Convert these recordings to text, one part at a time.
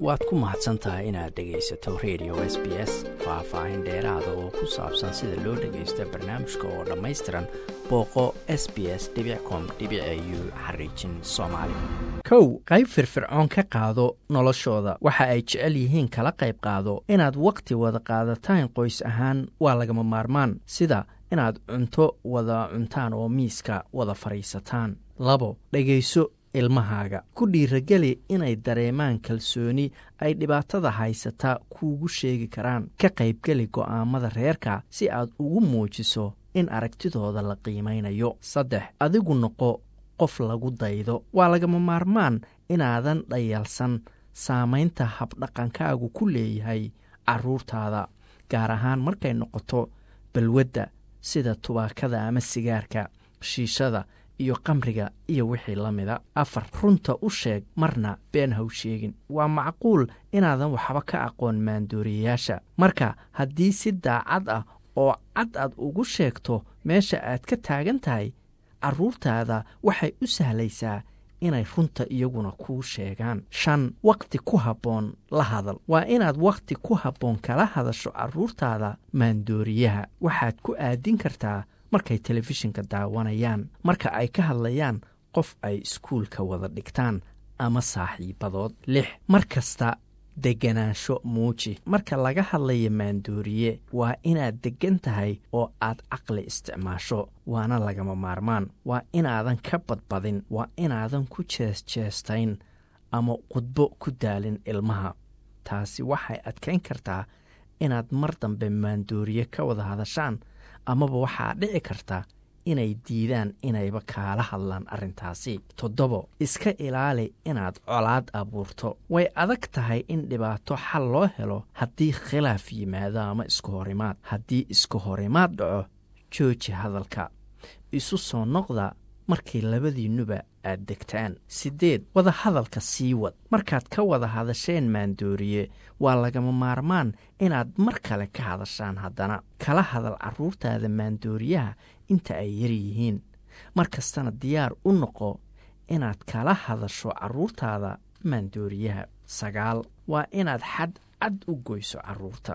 waad ku mahadsan tahay inaad dhegaysato radio s b s faah-faahin dheeraada oo ku saabsan sida loo dhagaysto barnaamijka oo dhammaystiran booqo s b s com u xariijin soomaali kow qayb firfircoon ka qaado noloshooda waxa ay jecel yihiin kala qayb qaado inaad wakhti wada qaadataan qoys ahaan waa lagama maarmaan sida inaad cunto wada cuntaan oo miiska wada fadhiisataan labo dhegayso ilmahaaga ku dhiirageli inay dareemaan kalsooni ay dhibaatada haysataa kuugu sheegi karaan ka qaybgeli go'aamada reerka si aad ugu muujiso in aragtidooda la qiimaynayo saddex adigu noqo qof lagu daydo waa lagama maarmaan inaadan dhayalsan saamaynta habdhaqankaagu ku leeyahay carruurtaada gaar ahaan markay noqoto balwadda sida tubaakada ama sigaarka shiishada iyo qamriga iyo wixii la mida afar runta u sheeg marna been haw sheegin waa macquul inaadan waxba ka aqoon maandooriyayaasha marka haddii si daacad ah oo cad aad ugu sheegto meesha aad ka taagan tahay carruurtaada waxay u sahlaysaa inay runta iyaguna kuu sheegaan shan wakhti ku habboon la hadal waa inaad wakhti ku habboon kala hadasho carruurtaada maandooriyaha waxaad ku aadin kartaa markay telefishinka daawanayaan marka ay ka hadlayaan qof ay iskuulka wada dhigtaan ama saaxiibadood lix mar kasta deganaansho muuji marka laga hadlaya maandooriye waa inaad deggan tahay oo aad caqli isticmaasho waana lagama maarmaan waa inaadan ka badbadin waa inaadan ku jeesjeestayn ama khudbo ku daalin ilmaha taasi waxay adkayn kartaa inaad mar dambe maandooriye ka wada hadashaan amaba waxaa dhici karta inay diidaan inayba kaala hadlaan arrintaasi toddobo iska ilaali inaad colaad abuurto way adag tahay in dhibaato xal loo helo haddii khilaaf yimaado ama isku horimaad haddii isku horimaad dhaco jooji hadalka isu soo noqda markii labadiinnuba aad degtaan siddeed wada hadalka sii wad markaad ka wada hadasheen maandooriye waa lagama maarmaan inaad mar kale ka hadashaan haddana kala hadal carruurtaada maandooriyaha inta ay yar yihiin mar kastana diyaar u noqo inaad kala hadasho carruurtaada maandooriyaha sagaal waa inaad xad cad u goyso carruurta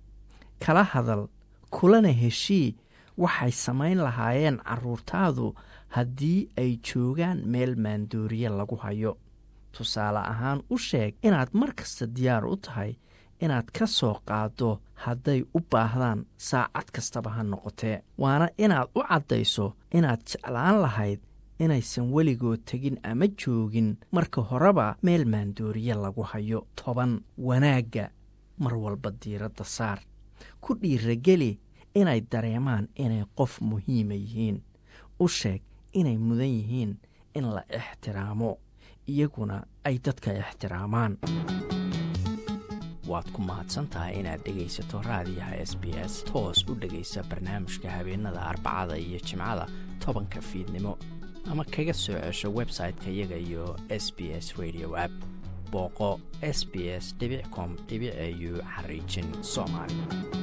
kala hadal kulana heshii waxay samayn lahaayeen carruurtaadu haddii ay joogaan meel maandooriye lagu hayo tusaale ahaan u sheeg inaad mar kasta diyaar u tahay inaad ka soo qaaddo hadday u baahdaan saacad kastaba ha noqotee waana inaad u caddayso inaad jeclaan lahayd inaysan weligood tegin ama joogin marka horeba meel maandooriye lagu hayo toban wanaagga mar walba diiradda saar ku dhiirageli inay dareemaan inay qof muhiima yihiin u sheeg inay mudan yihiin in la ixtiraamo iyaguna ay dadka ixtiraamaan waad ku mahadsan tahay inaad dhegaysato raadiyaha s b s toos u dhegaysa barnaamijka habeenada arbacada iyo jimcada tobanka fiidnimo ama kaga soo cesho website-ka iyaga iyo s b s radio app booqo s b s com au xariijin soomaali